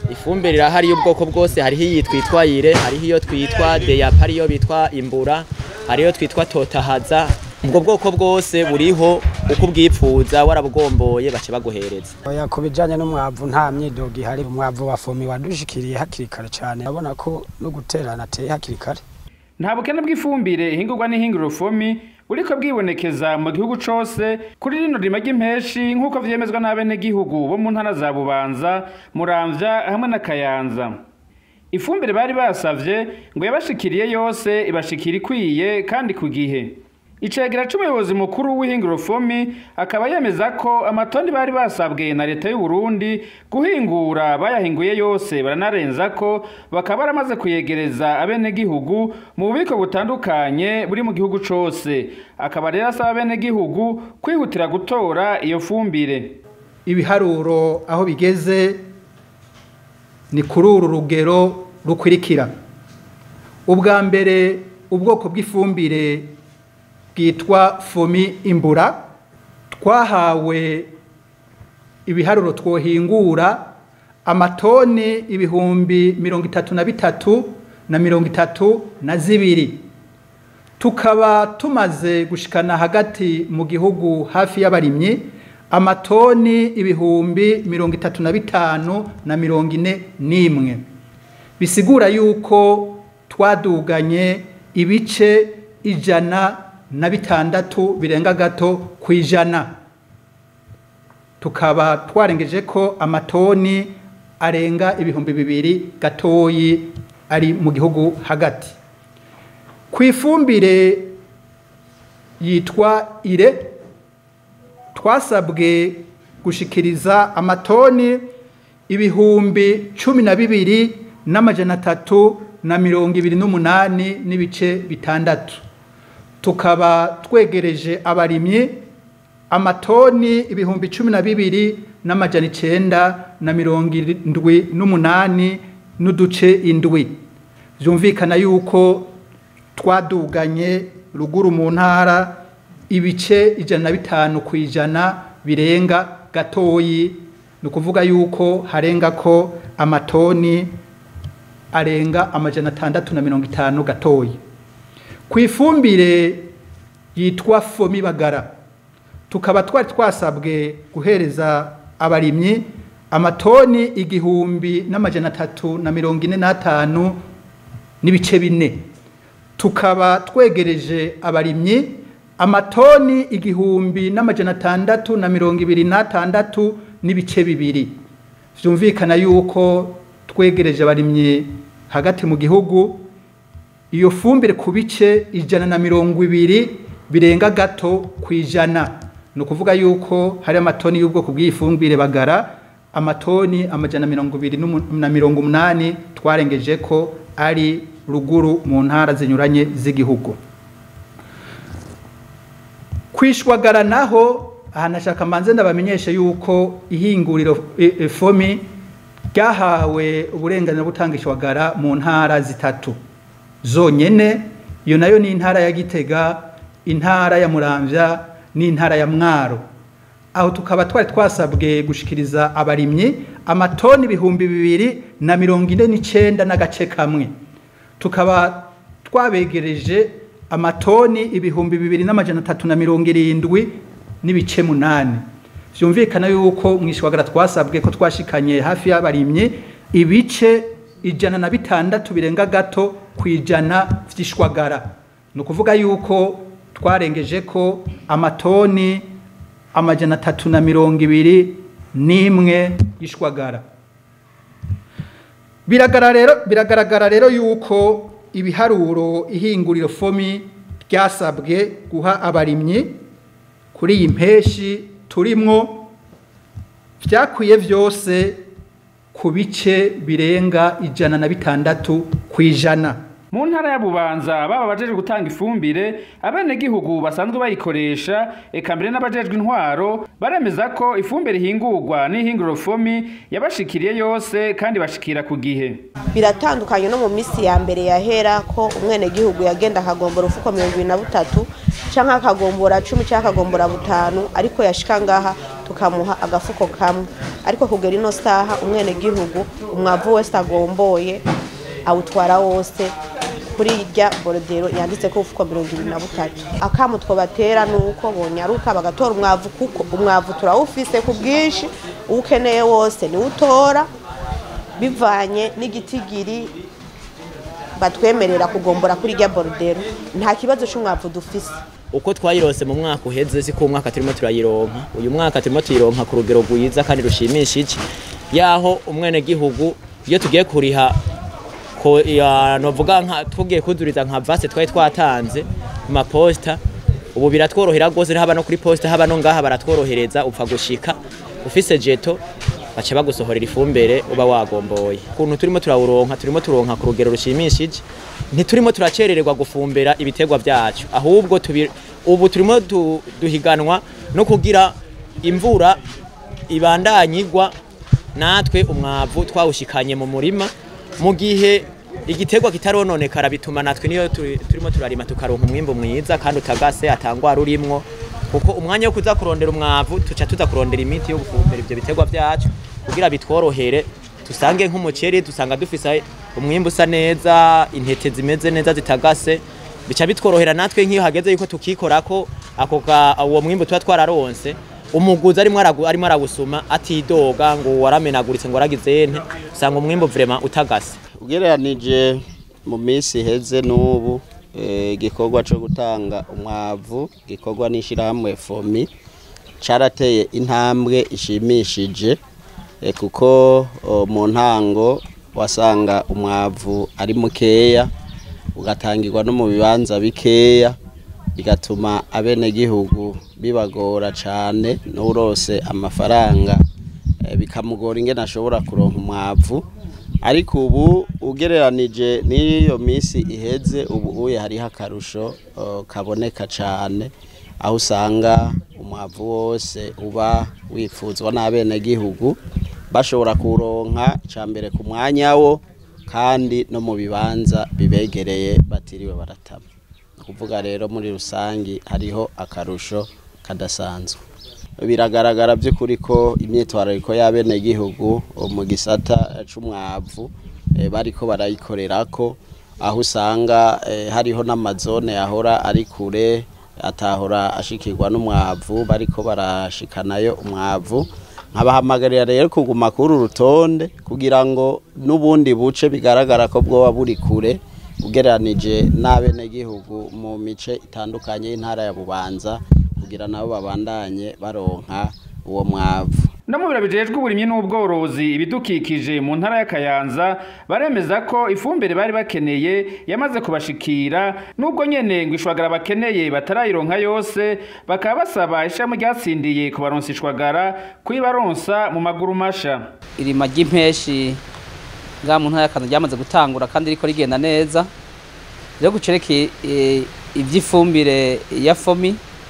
ifumbire irahari y'ubwoko bwose hariho iyi twitwa ire hariho iyo twitwa deyapa ariyo bitwa imbura hariyo twitwa totahaza ubwo bwoko bwose buriho uko ubwipfuza warabugomboye bace baguhereza oya ku bijyanye n'umwavu nta myidogo ihari umwavu wa fomi wadushikiriye hakiri kare cyane urabona ko no guterana ateye hakiri kare nta bukene bw'ifumbire ihingurwa n'ihinguriro fomi buriko bwibonekeza mu gihugu cose kuri rino rima ry'impeshi nk'uko vyemezwa n'abenegihugu bo mu ntara za bubanza muramvya hamwe na kayanza ifumbire bari basavye ngo yabashikiriye yose ibashikira ikwiye kandi ku gihe icegera c'umuyobozi mukuru w'ihinguriro fomi akaba yemeza ko amatoni bari basabwe na leta y'u Burundi guhingura bayahinguye yose baranarenza ko bakaba baramaze kuyegereza abenegihugu mu bubiko butandukanye buri mu gihugu cose akaba rero asaba abenegihugu kwihutira gutora iyo fumbire ibiharuro aho bigeze ni kuri uru rugero rukurikira ubwa mbere ubwoko bw'ifumbire bwitwa fomi imbura twahawe ibiharuro twohingura amatoni ibihumbi mirongo itatu na bitatu na mirongo itatu na zibiri tukaba tumaze gushikana hagati mu gihugu hafi y'abarimyi amatoni ibihumbi mirongo itatu na bitanu na mirongo ine n'imwe bisigura yuko twaduganye ibice ijana na bitandatu birenga gato ku ijana tukaba twarengeje ko amatoni arenga ibihumbi bibiri gatoyi ari mu gihugu hagati ku ifumbire yitwa ire twasabwe gushikiriza amatoni ibihumbi cumi na bibiri n'amajana atatu na mirongo ibiri n'umunani n'ibice bitandatu tukaba twegereje abarimyi amatoni ibihumbi cumi na bibiri n'amajana icenda na mirongo indwi n'umunani n'uduce indwi byumvikana yuko twaduganye ruguru mu ntara ibice ijana na bitanu ku ijana birenga gatoyi ni ukuvuga yuko harenga ko amatoni arenga amajana atandatu na mirongo itanu gatoyi ku ifumbire yitwa fomi bagara tukaba twari twasabwe guhereza abarimyi amatoni igihumbi n'amajana atatu na mirongo ine n'atanu n'ibice bine tukaba twegereje abarimyi amatoni igihumbi n'amajana atandatu na mirongo ibiri n'atandatu n'ibice bibiri byumvikana yuko twegereje abarimyi hagati mu gihugu iyo fumbire ku bice ijana na mirongo ibiri birenga gato ku ijana ni ukuvuga yuko hari amatoni y'ubwoko bw'ifumbire bagara amatoni amajana mirongo ibiri na mirongo umunani twarengeje ko ari ruguru mu ntara zinyuranye z'igihugu kwishwagara naho ahantu ashaka mbanze ndabamenyeshe yuko ihinguriro fomi ryahawe uburenganzira bwo gutanga ishwagara mu ntara zitatu zonyene iyo nayo ni intara ya gitega intara ya muramvya n'intara ya mwaro aho tukaba twari twasabwe gushikiriza abarimyi amatoni ibihumbi bibiri na mirongo ine n'icenda n'agace kamwe tukaba twabegereje amatoni ibihumbi bibiri n'amajana atatu na mirongo irindwi n'ibice munani vyumvikana yuko mwishwagara twasabwe ko twashikanye hafi y'abarimyi ibice ijana na bitandatu birenga gato ku ijana vy'ishwagara ni ukuvuga yuko twarengeje ko amatoni amajana atatu na mirongo ibiri n'imwe y'ishwagara biragaragara rero yuko ibiharuro ihinguriro fomi ryasabwe guha abarimyi kuri iyi mpeshi turimwo byakwiye byose ku bice birenga ijana na bitandatu ku ijana mu ntara ya bubanza baba bajeje gutanga ifumbire abenegihugu basanzwe bayikoresha eka mbere n'abajejwe intwaro baremeza ko ifumbire ihingurwa n'ihinguriro fomi yabashikiriye yose kandi bashikira ku gihe biratandukanye no mu minsi ya mbere yahera ko umwenegihugu yagenda akagombora ufuko mirongo ibiri na butatu canke akagombora cumi canke akagombora butanu ariko yashika ngaha tukamuha agafuko kamwe ariko kugera ino saha umwenegihugu umwavu wese agomboye awutwara wose kuri irya borodero yanditse ko ufuko mirongo ibiri na butatu akamu twobatera ni uko bonyaruka bagatora umwavu kuko umwavu turawufise ku bwinshi uwo ukeneye wose niwo utora bivanye n'igitigiri batwemerera kugombora kuri irya borodero nta kibazo cy'umwavu dufise uko twayirose mu mwaka uheze siko umwaka turimo turayironka uyu mwaka turimo tuyironka ku rugero rwiza kandi rushimishije yaho umwenegihugu iyo tugiye kuriha ko ya- novuga nka tugiye kuzuriza nka vase twari twatanze ku maposita ubu biratworohera rwose haba no kuri posita haba no ngaha baratworohereza upfa gushika ufise jeto baca bagusohorera ifumbire uba wagomboye ukuntu turimo turawuronka turimo turonka ku rugero rushimishije ntiturimo turacerererwa gufumbira ibiterwa byacu ahubwo tubi- ubu turimo du- duhiganwa no kugira imvura ibandanyigwa natwe umwavu twawushikanye mu murima mu gihe igiterwa kitarononekara bituma natwe niyo turi- turimo turarima tukaronka umwimbu mwiza kandi utagase atangwara urimwo kuko umwanya wo kuza kurondera umwavu tuca tuza kurondera imiti yo gufumbira ivyo biterwa byacu kugira bitworohere tusange nk'umuceri dusanga dufise umwimbu usa neza intete zimeze neza zitagase bica bitworohera natwe nk'iyo hageze yuko tukikorako ako ga- uwo mwimbu tuba twararonse umuguzi arimo aragu- arimo aragusuma atidoga ngo waramenaguritse ngo waragize nte usanga umwimbu vrema utagase ugereranije mu minsi iheze n'ubu eh, igikorwa cyo gutanga umwavu gikorwa n'ishyirahamwe fomi cyarateye intambwe ishimishije eh, kuko oh, mu ntango wasanga umwavu ari mukeya ugatangirwa no mu bibanza bikeya bigatuma abenegihugu bibagora cyane n'urose amafaranga eh, bikamugora ingene ashobora kuronka umwavu ariko ubu ugereranije n'iyo minsi iheze ubu uye hariho akarusho eh, kaboneka cyane aho usanga umwavu wose uba wifuzwa n'abenegihugu bashobora kuronka icya mbere ku mwanya wo kandi no mu bibanza bibegereye batiriwe baratama ni ukuvuga rero muri rusange hariho akarusho kadasanzwe biragaragara by'ukuri ko imyitwarariko y'abenegihugu mu gisata c'umwavu eh, bariko barayikorerako aho usanga eh, hariho n'amazone yahora ari kure atahora ashikirwa n'umwavu bariko barashikanayo umwavu nkabahamagarira rero kuguma kuri uru rutonde kugira ngo n'ubundi buce bigaragara ko bwoba buri kure ugereranije n'abenegihugu mu mice itandukanye y'intara ya bubanza kugira nabo babandanye baronka uwo mwavu no mu biro bijejwe uburimyi n'ubworozi ibidukikije mu ntara ya Kayanza baremeza ko ifumbire bari bakeneye yamaze kubashikira nubwo nyene ngo ishwagara bakeneye batarayironka yose bakaba basaba ishami ryatsindiye kubaronsa ishwagara kuyibaronsa mu maguru masha irima ry'impeshi ngaha mu ntara ya Kayanza ryamaze gutangura kandi riko rigenda neza rero gucereke ivy'ifumbire ya fomi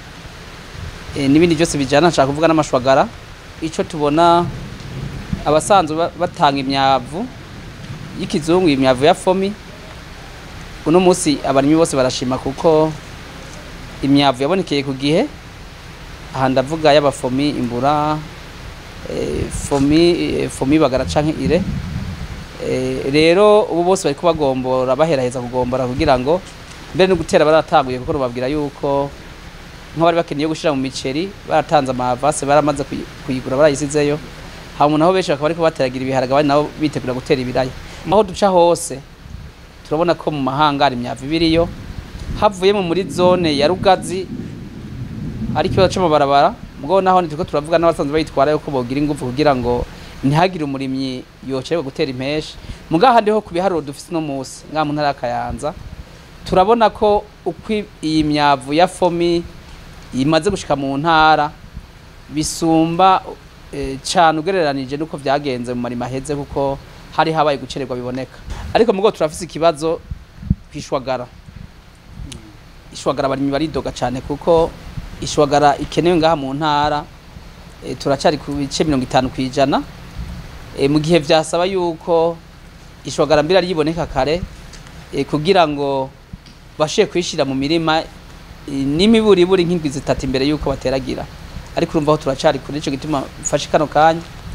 eh, n'ibindi byose bijana nshaka kuvuga n'amashwagara ico tubona abasanzwe ba- batanga imyavu y'ikizungu imyavu ya fomi uno munsi abarimyi bose barashima kuko imyavu yabonekeye ku gihe aha ndavuga y'abafomi imbura eh, fomi eh, fomi bagara canke ire Eh, rero ubu bose bariko bagombora baheraheza kugombora kugira ngo mbere no gutera baratanguye kuko rubabwira yuko nk'abari bakeneye gushira mu miceri baratanze amavase baramaze kuyi- kuyigura barayisizeyo hama naho benshi bakaba bariko bateragira ibiharage abandi nabo bitegura gutera ibiraya aho duca hose turabona ko mu mahanga hari imyavu ibiriyo havuyemo muri zone ya rugazi hari ikibazo c'amabarabara mugabo naho nitiko turavuga n'abasanzwe bayitwara yuko bogira ingufu kugira ngo ntihagire umurimyi yocerwa gutera impeshi mugaha hariho ku biharuro dufise no musi ngaha mu ntara ya Kayanza turabona ko uko i- iyi myavu ya fomi imaze gushika mu ntara bisumba eh, cane ugereranije nuko vyagenze mu marima aheze kuko hari habaye gucererwa biboneka ariko mugo turafise ikibazo kwishwagara ishwagara abarimyi baridoga cane kuko ishwagara ikenewe ngaha mu ntara e, turacari ku bice mirongo itanu kw'ijana e, mu gihe vyasaba yuko ishwagara mbira ryiboneka kare e, kugira ngo bashiye kwishira mu mirima e, n'imiburiburi nk'indwi zitatu imbere yuko bateragira ariko urumva aho turacari kuri ico gituma mfashe kano kanya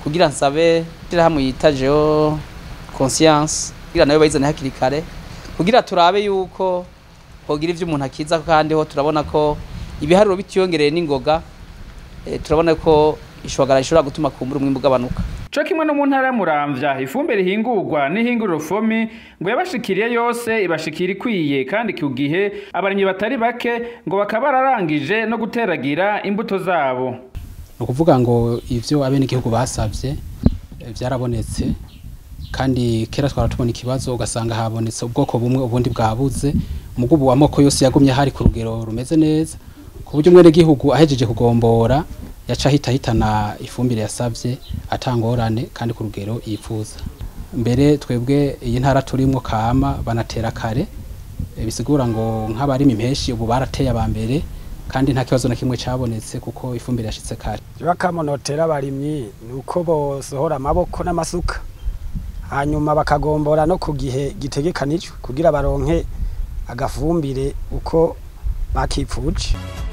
kugira nsabe hamwe yita geo conscience kugira nayo bayizane hakiri kare kugira turabe yuko hogira ivyo umuntu akiza kandi ho turabona ko ibiharuro bitiyongereye n'ingoga eh, turabona ko ishwagara ishobora gutuma kumbura umwimbu ugabanuka co kimwe no mu ntara ya muramvya ifumbire ihingurwa n'ihinguriro fomi ngo yabashikiriye yose ibashikira ikwiye kandi ku gihe abarimyi batari bake ngo bakaba bararangije no guteragira imbuto zabo ni ukuvuga ngo ivyo abenegihugu basavye eh, vyarabonetse kandi kera twara tubona ikibazo ugasanga habonetse ubwoko bumwe ubundi bwabuze umugubu amoko yose yagumye hari ku rugero rumeze neza ku buryo umwenegihugu ahejeje kugombora yaca ahita ahitana ifumbire yasavye atangorane kandi ku rugero yifuza mbere twebwe iyi ntara turimwo kama banatera kare eh, bisigura ngo nk'abarima impeshi ubu barateye aba mbere kandi nta kibazo na kimwe cabonetse kuko ifumbire yashitse kare bakamonotera abarimyi ni uko bosohora amaboko n'amasuka hanyuma bakagombora no ku gihe gitegekanijwe kugira baronke agafumbire uko bakipfuje